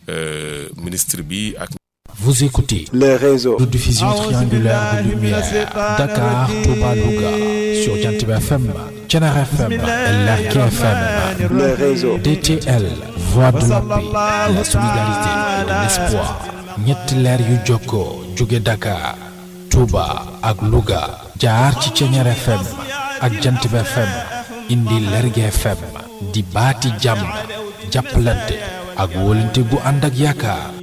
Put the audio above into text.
ministre bi ak. Vous écoutez les réseaux de diffusion triangulaire de lumière Dakar, Touba, Louga sur Jantiba FM, Thiénaba FM et Lergui FM. les réseaux DTL, voix de la paix, la solidarité et l'espoir. ñetti leer yu jokkoo jóge Dakar, Touba ak Louga jaar ci Thiénaba FM ak Jantiba FM indi Lergui FM di baati jàmm jàppalante ak wóolante gu ànd ak yaakaar